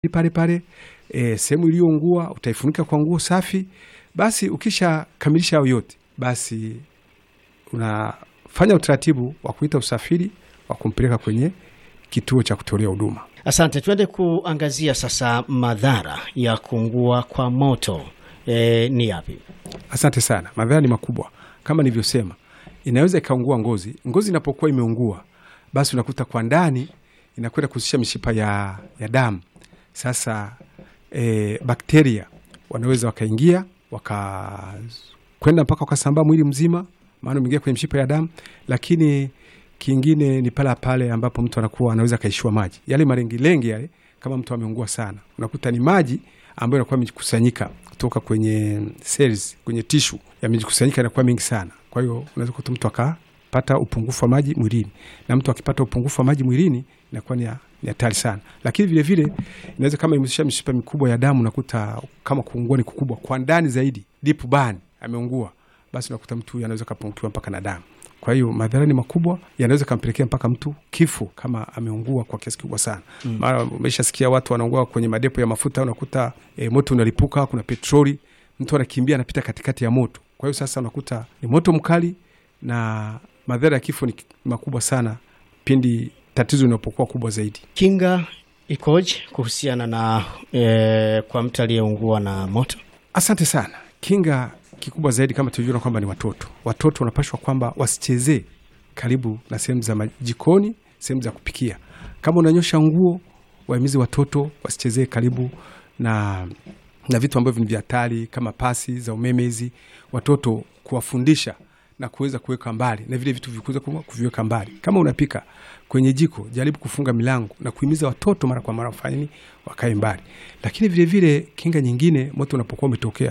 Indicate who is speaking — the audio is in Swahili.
Speaker 1: pale pale. E, sehemu iliyoungua utaifunika kwa nguo safi. Basi ukishakamilisha hayo yote, basi unafanya utaratibu wa kuita usafiri wa kumpeleka kwenye kituo cha kutolea huduma.
Speaker 2: Asante, tuende kuangazia sasa madhara ya kuungua kwa moto e, ni yapi?
Speaker 1: Asante sana. Madhara ni makubwa kama nilivyosema, inaweza ikaungua ngozi. Ngozi inapokuwa imeungua, basi unakuta kwa ndani inakwenda kuhusisha mishipa ya, ya damu. Sasa e, bakteria wanaweza wakaingia wakakwenda mpaka wakasambaa mwili mzima, maana umeingia kwenye mishipa ya damu. Lakini kingine ni pale pale ambapo mtu anakuwa anaweza akaishiwa maji, yale malengilengi yale, kama mtu ameungua sana, unakuta ni maji ambayo inakuwa imejikusanyika kutoka kwenye cells, kwenye tishu yamejikusanyika, inakuwa mingi sana. Kwa hiyo unaweza kuta mtu akapata upungufu wa maji mwilini, na mtu akipata upungufu wa maji mwilini inakuwa ni ni hatari sana. Lakini vile vile inaweza kama imehusisha mishipa mikubwa ya damu, unakuta kama kuungua ni kukubwa kwa ndani zaidi, deep burn, ameungua, basi unakuta mtu huyu anaweza kapungukiwa mpaka na damu. Kwa hiyo madhara ni makubwa, yanaweza kampelekea mpaka mtu kifo kama ameungua kwa kiasi kikubwa sana. Mara umeshasikia watu wanaungua kwenye madepo ya mafuta, unakuta e, moto unalipuka, kuna petroli, mtu anakimbia anapita katikati ya moto. Kwa hiyo sasa unakuta ni moto mkali na madhara ya kifo ni makubwa sana pindi tatizo linapokuwa kubwa zaidi.
Speaker 2: Kinga ikoje kuhusiana na e, kwa mtu aliyeungua na moto?
Speaker 1: Asante sana. Kinga kikubwa zaidi kama tulivyoona kwamba ni watoto. Watoto wanapashwa kwamba wasichezee karibu na sehemu za majikoni, sehemu za kupikia. Kama unanyosha nguo, wahimizi watoto wasichezee karibu na na vitu ambavyo ni vya hatari kama pasi za umeme hizi, watoto kuwafundisha na kuweza kuweka mbali na vile vitu vikuweza kuviweka mbali. Kama unapika kwenye jiko, jaribu kufunga milango na kuhimiza watoto mara kwa mara wafanye nini, wakae mbali. Lakini vilevile kinga nyingine, moto unapokuwa umetokea